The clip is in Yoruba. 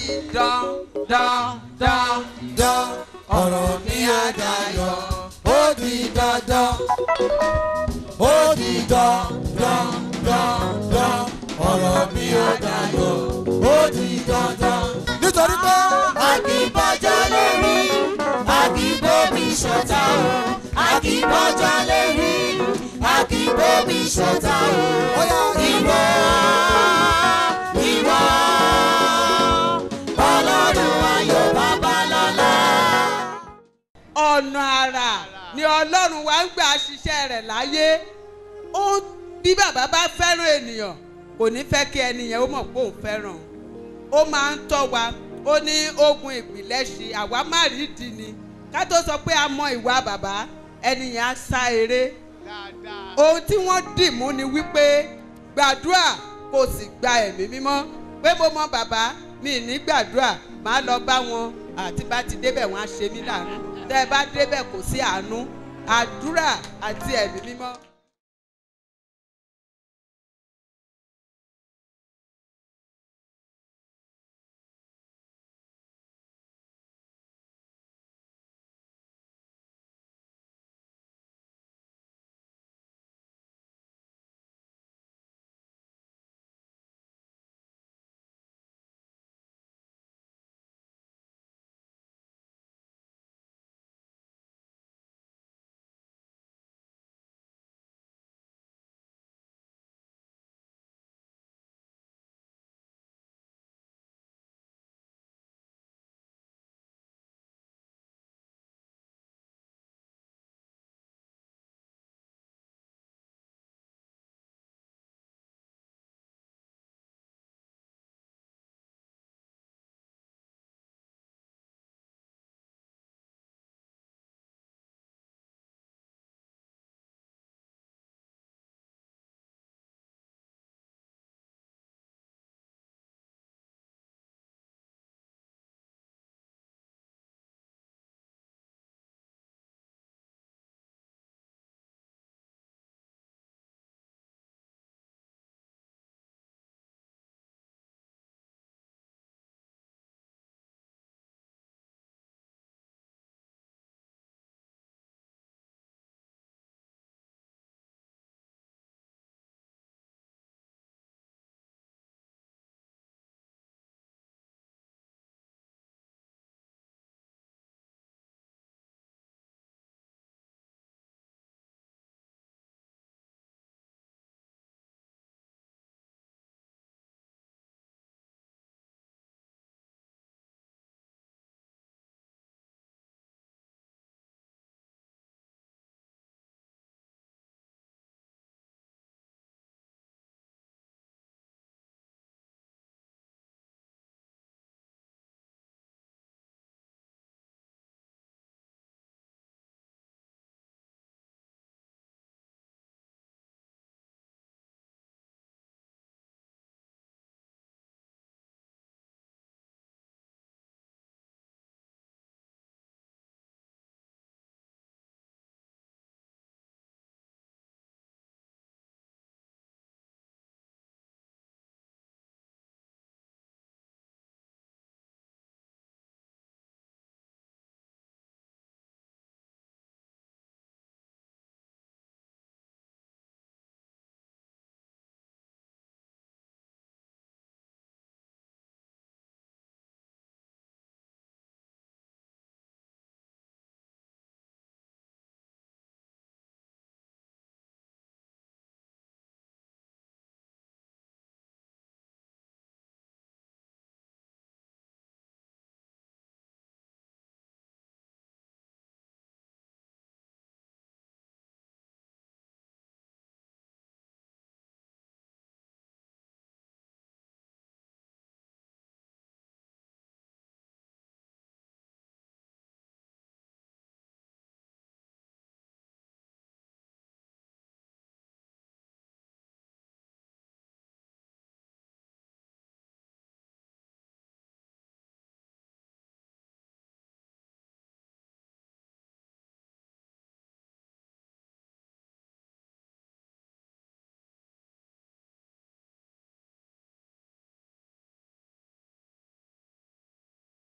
dán dán dán dán ọ̀rọ̀ mi á dayọ̀ ó di dandan ó di dandan dandan ọ̀rọ̀ mi á dayọ̀ ó di dandan. nítorí pé Akíbọ́jọ́ lè rí, akíbóbi ṣọ̀tá o. Akíbọ́jọ́ lè rí, akíbóbi ṣọ̀tá o. Óyá. Ìwọ, ìwọ, Ọlọ́run ayọ̀ babalọ́lá. ọ̀nà àrà ni ọlọ́run wa ń gbà ṣiṣẹ́ rẹ̀ láyé ó bí bàbá bá fẹ́ràn ènìyàn kò ní fẹ́ kí ẹnìyẹn ó mọ̀ pé òun fẹ́ràn òun. ó máa ń tọ́ wa ó ní ogun ìpìlẹ̀ ṣe àwa má rí ìdí ni ká tó sọ pé a mọ ìwà bàbá ẹnìyẹn á sá eré ohun tí wọ́n dì mú ni wípé gbàdúrà kò sì gba ẹ̀mí mímọ́ pé mo mọ bàbá mi ní gbàdúrà màá lọ bá wọn àti bá ti débẹ̀ wọ́n á ṣe mí láàánú tẹ́ ẹ bá débẹ̀ kò sí àánú àdúrà àti ẹ̀mí mímọ́.